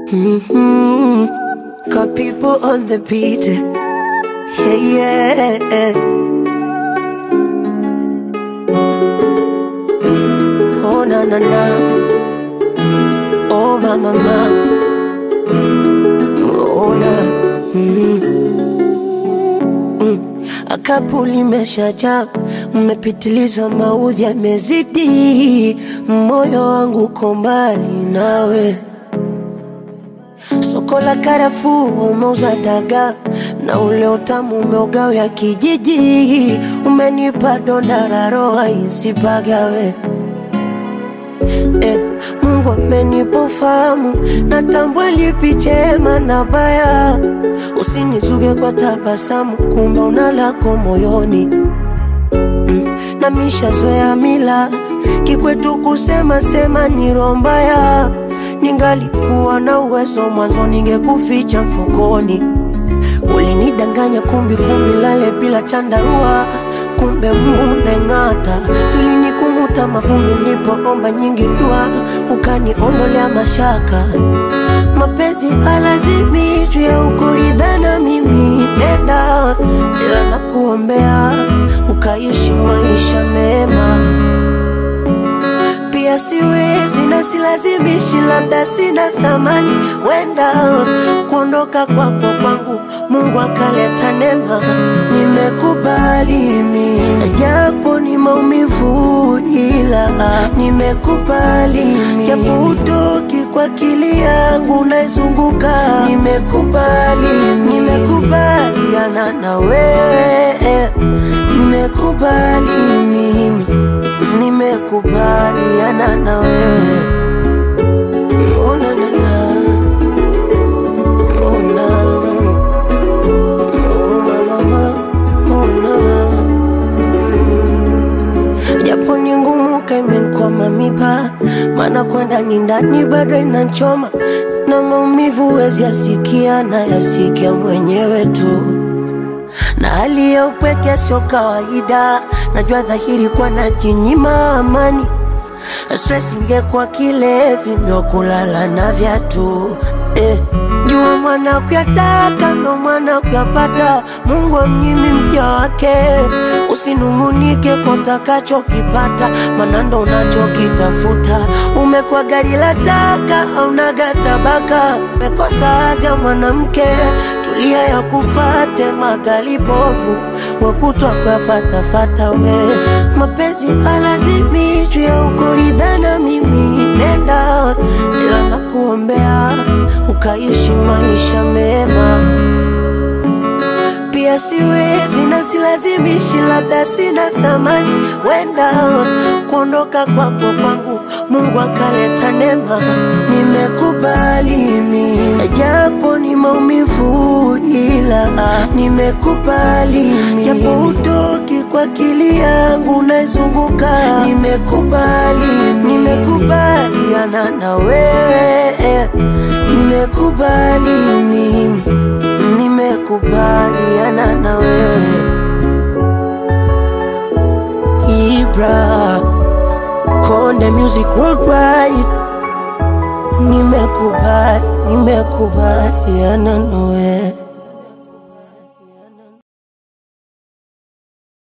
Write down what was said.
Mm-hmm. Got people on the beat. Yeah, yeah. Oh, na na na. Oh, ma ma ma. Oh, na. Mm. Mm. Akapu limeshajaa, mmepitiliza, maudhi yamezidi, moyo wangu uko mbali nawe. Soko la karafuu umeuza dagaa na ule utamu umeugawia kijiji, umenipa donda la roho isipagawe. Eh, Mungu amenipa ufahamu, natambua lipi chema na baya. Usinizuge kwa tabasamu, kumbe una lako moyoni na mishazoea mila kikwetu kusema sema ni roho mbaya. Ningalikuwa na uwezo mwanzo, ningekuficha mfukoni. Ulinidanganya kumbi kumbi, lale bila chandarua, kumbe muneng'ata. Sulinikung'uta mavumbi nilipoomba nyingi dua, ukaniondolea mashaka. Mapenzi halazimishwi ya ukuridhana, mimi nenda, ila nakuombea ukaishi maisha mema pia siwezi na silazimishi, labda sina thamani, wenda kuondoka kwako kwangu Mungu akaleta neema. Nimekubali mimi japo ni maumivu, ila nimekubali mimi japo utoki kwa akili yangu naizunguka. Nimekubali mimi, nimekubaliana na wewe, nimekubali mimi nimekubaliana na wewe. Oh, na, na, na. Oh, na. Oh, ma, ma, ma. Oh, na. Mm. Japo ni ngumu kaimenkwama mipa, maana kwenda ni ndani bado inanchoma na maumivu wezi yasikia na yasikia mwenyewe tu na hali ya upweke sio kawaida, najua dhahiri kwa najinyima amani. Stress ingekuwa kilevi ndio kulala na viatu eh. Jua mwana kuyataka ndo mwana kuyapata, Mungu amnyimi mja wake. Usinung'unike kwa utakachokipata, maana ndo unachokitafuta. Umekuwa gari la taka, haunaga tabaka, umekosa azia mwanamke, tulia ya kufate magali bovu, wakutwa kwa fatafata we. Mapenzi halazimishwi ya ukuridhana, mimi nenda, ila nakuombea ukaishi maisha mema pia siwezi na silazimishi, labda sina thamani, wenda kuondoka kwako kwangu Mungu akaleta neema. Nimekubali mimi japo ni maumivu, ila nimekubali mimi japo utoki kwa akili yangu naizunguka. Nimekubali mimi, nimekubaliana na wewe, nimekubali mimi nimekubaliana na wewe Ibra Konde Music Worldwide, nimekubali nimekubaliana na wewe